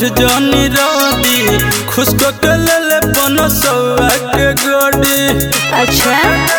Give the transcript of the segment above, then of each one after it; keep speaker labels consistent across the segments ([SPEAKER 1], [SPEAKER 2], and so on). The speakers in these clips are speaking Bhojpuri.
[SPEAKER 1] जनी रदी खुश के ले ले पन सौआ के गोडी
[SPEAKER 2] अच्छा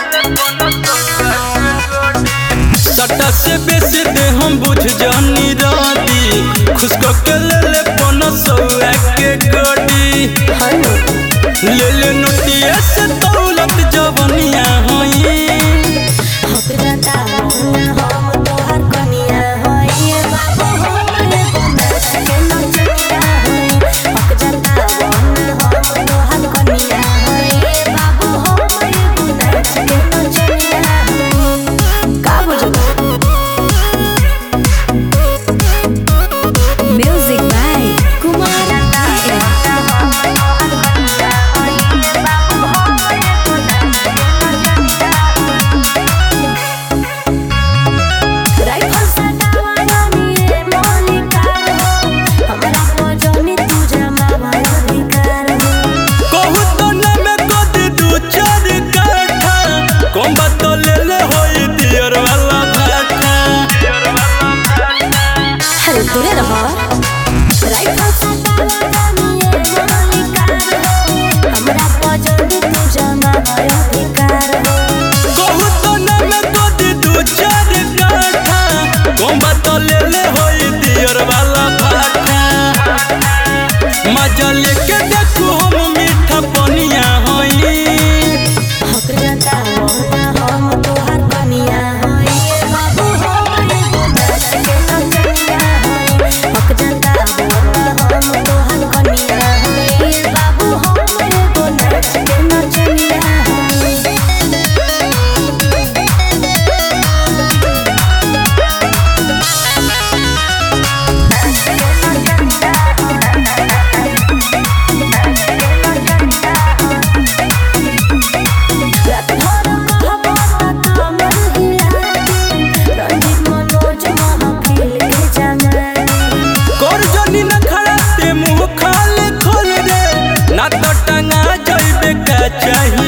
[SPEAKER 1] सटा से बेसी दे हम बुझ जनी रदी खुश के ले ले पन सौआ के गोडी
[SPEAKER 2] हनु
[SPEAKER 1] ले ले नोटिया से दौलत जवनिया होई
[SPEAKER 2] हक जाता हम तोहर कनिया होई बाबू हमरे बनास के नचनिया होई हक जाता हम तोहर कनिया होई बाबू हमरे बनास के नचनिया होई का बुझलो म्यूजिक बाय कुमार राइफल सटावा जानी रे मौलिकार हो हमरा को जानी तू जमा अधिकार हो
[SPEAKER 1] कहू तो न में कद दू चार काठा कम बात ले ले होई दियर वाला भाटा
[SPEAKER 2] हर दूरे रहो राइफल सटावा जानी रे मौलिकार हो हमरा को जानी तू जमा अधिकार हो
[SPEAKER 1] कहू तो न में कद दू चार काठा कम बात ले ले होई दियर वाला भाटा मजा लेके देखू हम मीठा पनिया होई
[SPEAKER 2] हक जाता हम तोहर कनिया होई बाबू हमरे बनास के नचनिया होई हक जाता हम तोहर कनिया होई बाबू हमरे बनास के नचनिया होई रात भर कहबो त कमर हिलाती रंजीत मनोज महफिल के जमानी
[SPEAKER 1] कर जनी न खड़ा ते मुंह खाले खोल रे ना तो टंगा जइबे का चाही